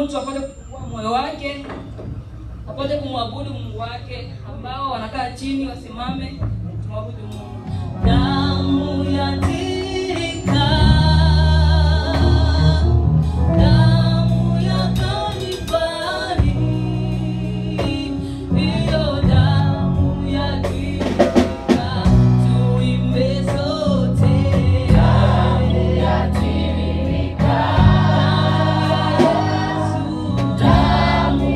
mtu apate kufungua moyo wake apate kumwabudu Mungu wake. Ambao wanakaa chini wasimame, tumwabudu Mungu. Damu yatirika, damu ya Kalvari, hiyo damu yatirika, tuimbe sote. Damu yatirika, Yesu, damu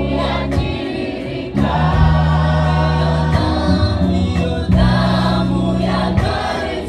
yatirika, hiyo damu ya Kalvari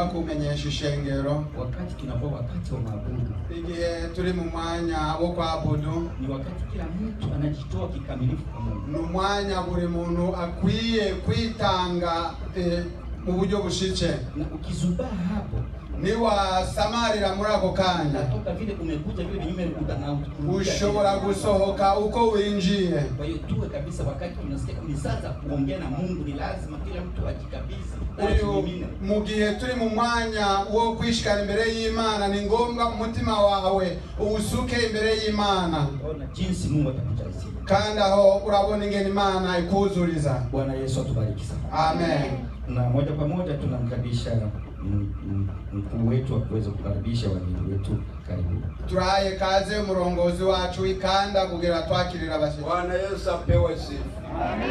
tugomba kumenyesha ishengero wakati tunakuwa wakati wa maabudu, igihe turi mu mwanya wo kwabudu ni wakati kila mtu anajitoa kikamilifu kwa Mungu. ni umwanya buri muntu akwiye kwitanga eh, mu buryo bushitse Na ukizubaa hapo, niwasamarira muri ako kanya natoka vile umekuja vile vinyume uta- na urudia ushobora tena. gusohoka uko winjiye Kwa hiyo tuwe kabisa, wakati tunasikia ni sasa kuongea na Mungu, ni lazima kila mtu ajikabidhi, uyu ajimimine. mu gihe turi mu mwanya wo kwishikana imbere y'imana ni ngombwa umutima wawe uwusuke imbere y'imana Ona jinsi Mungu atakujalia. kandi aho urabona ingene imana ikuzuriza Bwana Yesu atubariki sana. amen Na moja kwa moja tunamkaribisha mm, mm, mkuu wetu akuweza kukaribisha wageni wetu. Karibu. turahaye kaze umurongozi wacu w'ikanda kugira twakirira abashyitsi Bwana Yesu apewe sifa.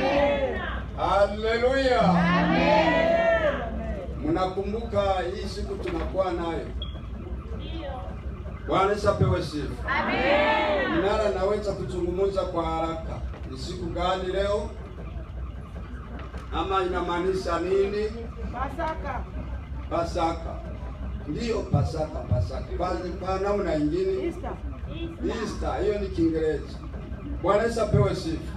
Haleluya. Mnakumbuka hii siku tunakuwa nayo. Bwana Yesu apewe sifa. Mnara naweza kuzungumza kwa haraka. Ni siku gani leo? Ama inamaanisha nini? Pasaka. Pasaka. Ndiyo Pasaka, Pasaka. Kwa, kwa namna nyingine Easter. Easter, hiyo ni Kiingereza. Bwana Yesu apewe sifa.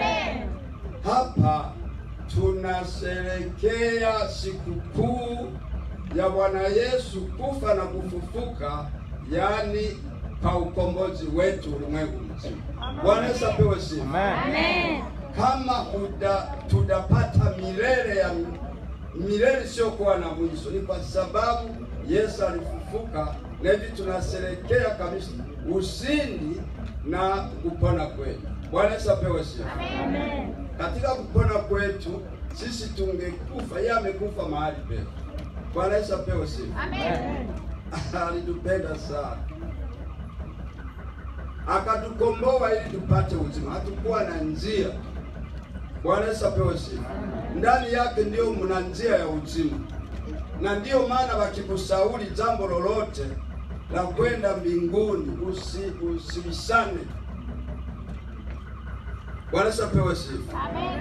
Hapa tunasherekea sikukuu ya Bwana Yesu kufa na kufufuka, yaani kwa ukombozi wetu ulimwengu mzima. Bwana Yesu apewe sifa. Kama huda, tudapata milele ya milele isiyokuwa na mwisho, ni kwa sababu Yesu alifufuka, na hivi tunasherekea kabisa ushindi na kupona kwetu. Bwana Yesu apewe sifa. Katika kupona kwetu sisi tungekufa, yeye amekufa mahali petu. Bwana Yesu apewe sifa. Alitupenda sana akatukomboa ili tupate uzima, hatukuwa na njia. Bwana Yesu apewe sifa. Ndani yake ndio mna njia ya uzima, na ndiyo maana wakikushauri jambo lolote la kwenda mbinguni usi, usibishane. Bwana Yesu apewe sifa.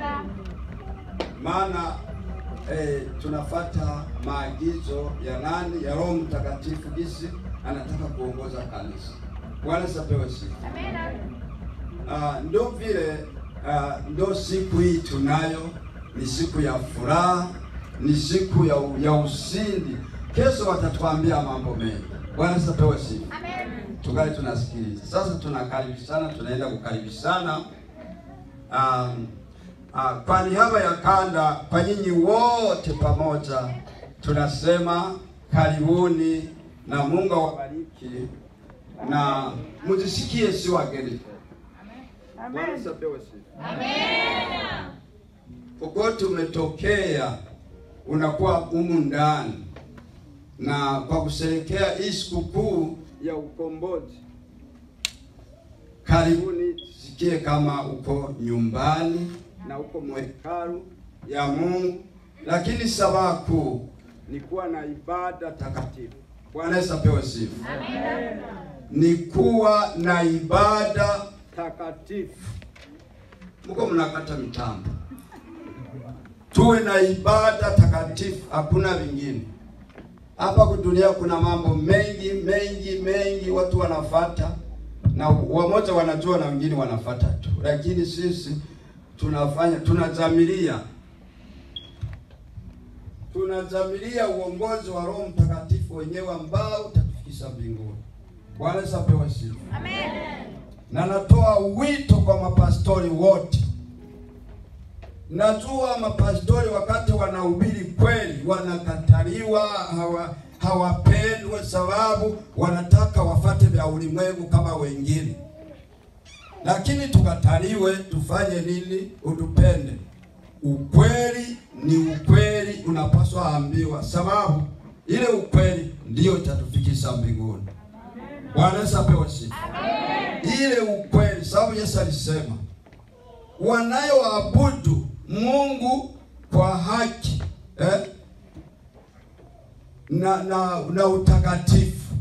Maana eh, tunafata maagizo ya nani? Ya Roho Mtakatifu, jinsi anataka kuongoza kanisa. Bwana Yesu apewe sifa. Ah, ndo vile ah, ndo siku hii tunayo, ni siku ya furaha, ni siku ya, ya ushindi. Kesho watatuambia mambo mengi. Bwana Yesu apewe sifa. Tungali tunasikiliza. Sasa tunakaribishana, tunaenda kukaribishana um, uh, kwa niaba ya kanda, kwa nyinyi wote pamoja tunasema karibuni na Mungu awabariki na mujisikie si wageni. Bwana Yesu apewe sifa. Kokote umetokea unakuwa humu ndani, na kwa kusherekea hii sikukuu ya ukombozi, karibuni, tusikie kama uko nyumbani na uko mwekalu ya Mungu, lakini sababu kuu ni kuwa na ibada takatifu. Bwana Yesu apewe sifa. Ni kuwa na ibada takatifu. Mko mnakata mitambo, tuwe na ibada takatifu, hakuna vingine. Hapa kudunia kuna mambo mengi mengi mengi watu wanafata, na wamoja wanajua na wengine wanafata tu, lakini sisi tunafanya tunazamilia tunazamilia uongozi wa Roho Mtakatifu wenyewe ambao utatufikisha mbinguni. Bwana Yesu apewe sifa. Na natoa wito kwa mapastori wote. Najua mapastori wakati wanahubiri kweli wanakataliwa, hawa hawapendwe, sababu wanataka wafate vya ulimwengu kama wengine. Lakini tukataliwe, tufanye nini? Utupende. Ukweli ni ukweli, unapaswa ambiwa, sababu ile ukweli ndiyo itatufikisha mbinguni. Bwana Yesu apewe sifa. Ile ukweli, sababu Yesu alisema wanayoabudu Mungu kwa haki eh, na, na, na utakatifu,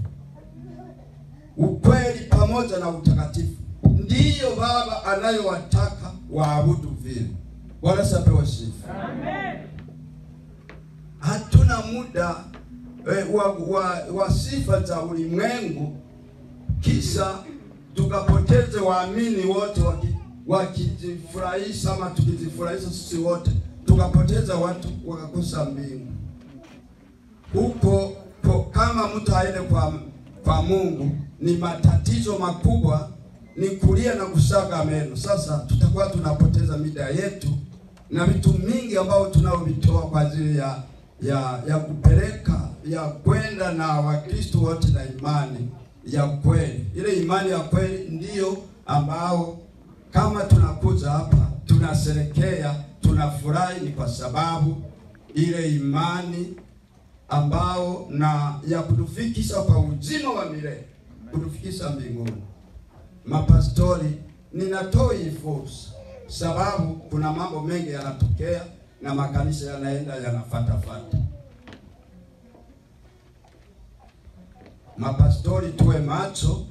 ukweli pamoja na utakatifu, ndiyo Baba anayowataka waabudu vile. Bwana Yesu apewe sifa. Hatuna muda eh, wa, wa, wa sifa za ulimwengu, kisha tukapoteze waamini wote waki- wakijifurahisha ama tukijifurahisha sisi wote, tukapoteza watu wakakosa mbingu huko po, kama mtu aende kwa kwa Mungu ni matatizo makubwa, ni kulia na kusaga meno. Sasa tutakuwa tunapoteza mida yetu na vitu mingi ambao tunaovitoa kwa ajili ya ya ya kupeleka ya kwenda na Wakristo wote na imani ya kweli. Ile imani ya kweli ndiyo ambao kama tunakuja hapa tunasherekea, tunafurahi, ni kwa sababu ile imani ambao na ya kutufikisha kwa uzima wa milele, kutufikisha mbinguni. Mapastori, ninatoa hii fursa sababu kuna mambo mengi yanatokea na makanisa yanaenda yanafatafata. Mapastori, tuwe macho.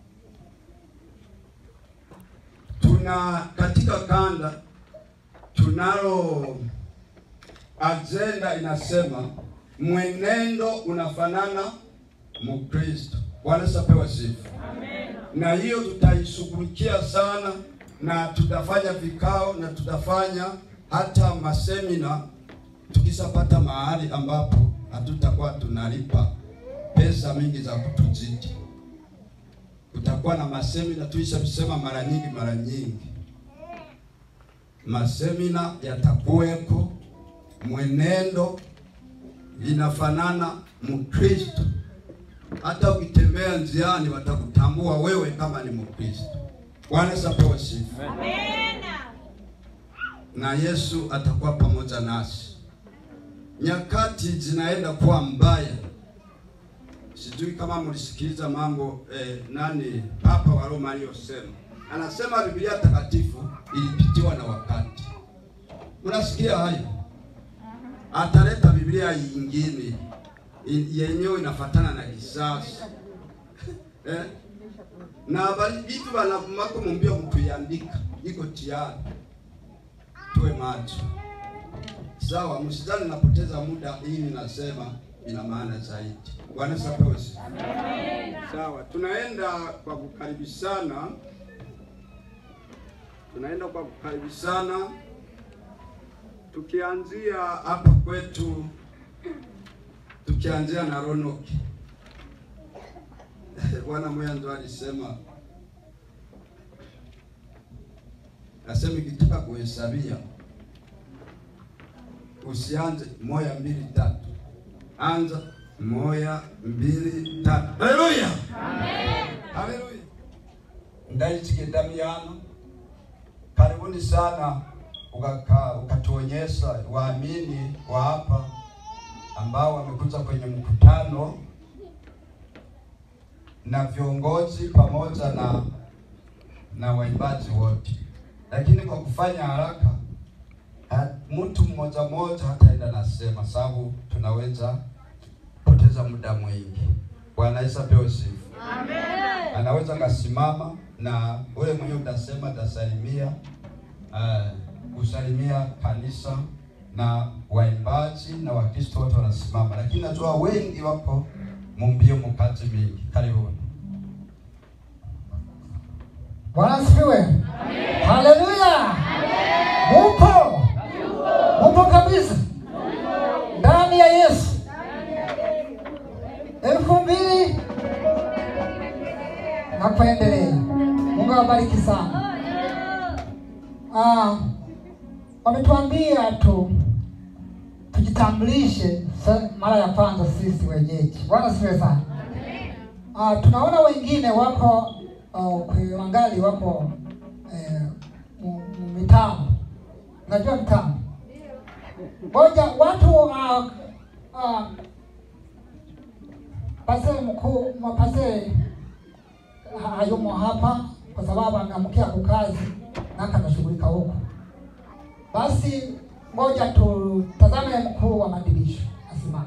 Tuna katika kanda tunalo ajenda inasema mwenendo unafanana Mkristo. Bwana sapewa sifa. Na hiyo tutaishughulikia sana, na tutafanya vikao na tutafanya hata masemina tukishapata mahali ambapo hatutakuwa tunalipa pesa mingi za kutuzidi. Kutakuwa na masemina, tuishavisema mara nyingi mara nyingi, masemina yatakuweko, mwenendo inafanana Mkristo. Hata ukitembea njiani watakutambua wewe kama ni Mkristo. Bwana sapewe sifa. Na Yesu atakuwa pamoja nasi. Nyakati zinaenda kuwa mbaya. Sijui kama mlisikiliza mambo eh, nani Papa wa Roma aliyosema. Anasema Biblia takatifu ilipitiwa na wakati. Mnasikia hayo? ataleta Biblia nyingine yenyewe inafatana na kisasi eh? na bali vitu vanamako mumbia mtuiandika iko tayari, tuwe macho sawa. Msidhani napoteza muda, hii ninasema ina maana zaidi. Bwana sapewe sifa. Sawa, tunaenda kwa kukaribishana, tunaenda kwa kukaribishana tukianzia hapa kwetu, tukianzia na Ronoki. Bwana Mwanzo alisema asema, ikitaka kuhesabia usianze moya mbili tatu, anza moya mbili tatu. Haleluya, haleluya. ndaichikendamiana karibuni sana ukaka ukatuonyesha waamini wa hapa ambao wamekuja kwenye mkutano na viongozi pamoja na na waimbaji wote, lakini kwa kufanya haraka ha, mtu mmoja mmoja hataenda nasema, sababu tunaweza poteza muda mwingi. Bwana Yesu apewe sifa. Amen. Anaweza kasimama na wewe mwenyewe utasema, utasalimia uh, kusalimia kanisa na waimbaji na Wakristo wote wanasimama, lakini najua wengi wako mumbio mukati mingi. Karibuni. Bwana asifiwe. Haleluya. Mupo. Mupo kabisa. Ndani ya Yesu. elfu mbili na kuendelea. Mungu awabariki sana. Ah, wametuambia tu tujitambulishe sa- mara ya kwanza sisi wenyeji. Bwana asifiwe sana. Ah, tunaona wengine wako uh, kuangali wako eh, mu- mu- mitambo. Unajua mitambo? Moja watu uh, uh, pase mkuu mapase hayumo hapa kwa sababu ameamkia kukazi na kanashughulika huko. Basi ngoja tutazame mkuu wa madirisha asimame.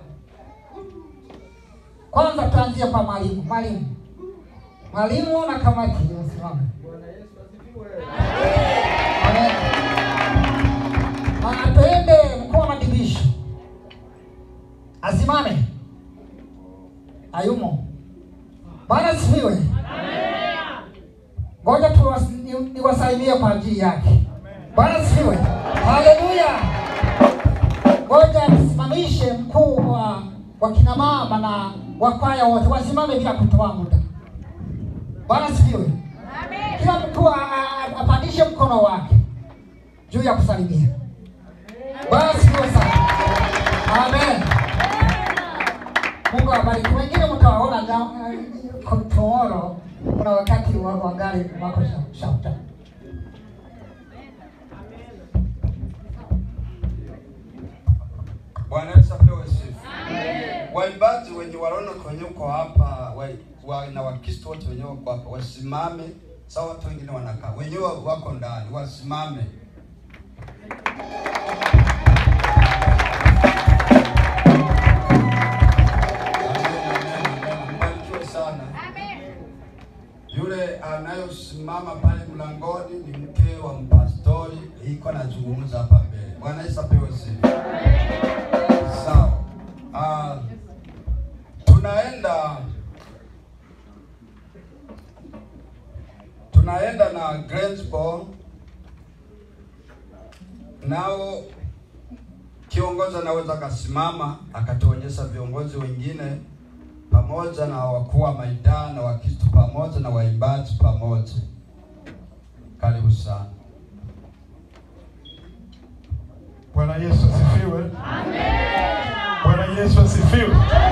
Kwanza tuanzie kwa mwalimu. Mwalimu, mwalimu na kamati wasimame. Amen. Na tuende mkuu wa madirisha asimame. tushangilie kwa ajili yake. Bwana asifiwe, haleluya. Ngoja tusimamishe mkuu wa wa kina mama na wakwaya wote wasimame bila kutoa muda. Bwana asifiwe. Kila mkuu a- a- apandishe mkono wake juu ya kusalimia. Bwana asifiwe sana. Amen. Mungu awabariki. Wengine mtawaona ja- eh, tomorrow, kuna wakati wa wangali wako sha- shauta. Bwana Yesu apewe sifa. Waimbaji wenye wanaona kwenye uko hapa wa, wa, na Wakristo wote wenyewe wako hapa wasimame, sawa. Watu wengine wanakaa, wenyewe wako ndani, wasimame. Amen, amen, amen. Mbarikiwe sana. Yule anayosimama pale mlangoni ni mke wa mpastori, iko anazungumza hapa mbele. Bwana Yesu apewe sifa. Sawa. Ah, tunaenda tunaenda na Greensboro nao kiongozi anaweza akasimama akatuonyesha viongozi wengine pamoja na wakuu wa maidaa na Wakristo pamoja na waimbaji pamoja. Karibu sana. Bwana Yesu asifiwe. Bwana Yesu asifiwe.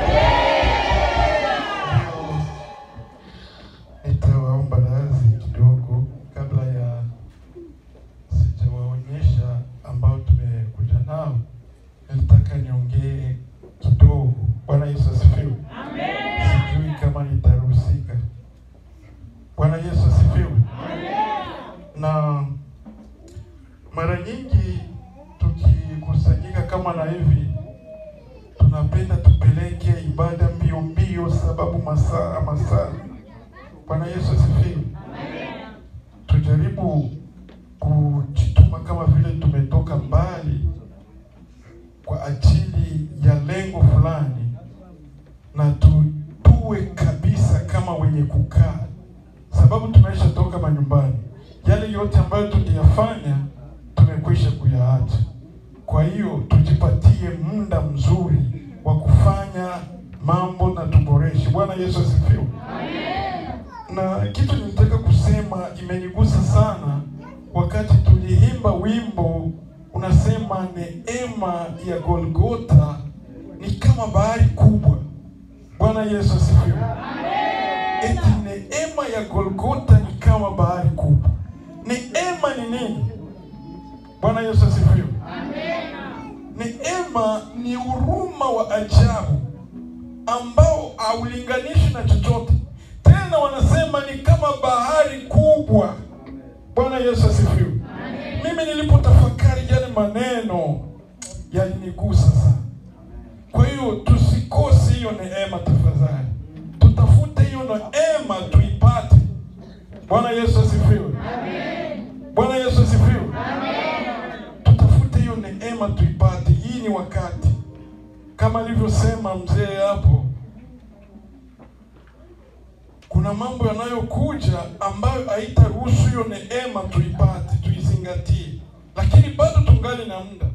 Leo Nitawaomba radhi kidogo kabla ya sijawaonyesha ambao tumekuja nao. Nilitaka niongee kidogo. Bwana Yesu asifiwe. Sijui kama nitaruhusika. Bwana Yesu asifiwe. Na mara nyingi tukikusanyika kama na hivi, tunapenda tupeleke ibada mbio mbio, sababu masaa masaa. Bwana Yesu asifiwe. Tujaribu kujituma kama vile tumetoka mbali kwa ajili ya lengo fulani, na tu, tuwe kabisa kama wenye kukaa, sababu tumeshatoka manyumbani. Yale yote ambayo tuliyafanya tumekwisha kuyaacha. Kwa hiyo tujipatie muda mzuri wa kufanya mambo na tuboreshe. Bwana Yesu asifiwe. Na kitu nilitaka kusema imenigusa sana wakati tuliimba wimbo unasema neema ya Golgota ni kama bahari kubwa. Bwana Yesu asifiwe. Eti neema ya Golgota ni kama bahari kubwa. Neema ni nini? Bwana Yesu asifiwe. Neema ni huruma wa ajabu ambao haulinganishi na chochote. Tena wanasema ni kama bahari kubwa. Bwana Yesu asifiwe. Mimi nilipotafakari yale maneno yalinigusa sana. Kwa hiyo tusikose hiyo neema tafadhali, tutafute hiyo neema tuipate. Bwana Yesu asifiwe. Bwana Yesu asifiwe. Tutafute hiyo neema tuipate. Hii ni wakati, kama alivyosema mzee hapo, kuna mambo yanayokuja ambayo haitaruhusu hiyo neema tuipate, tuizingatie, lakini bado tungali na muda.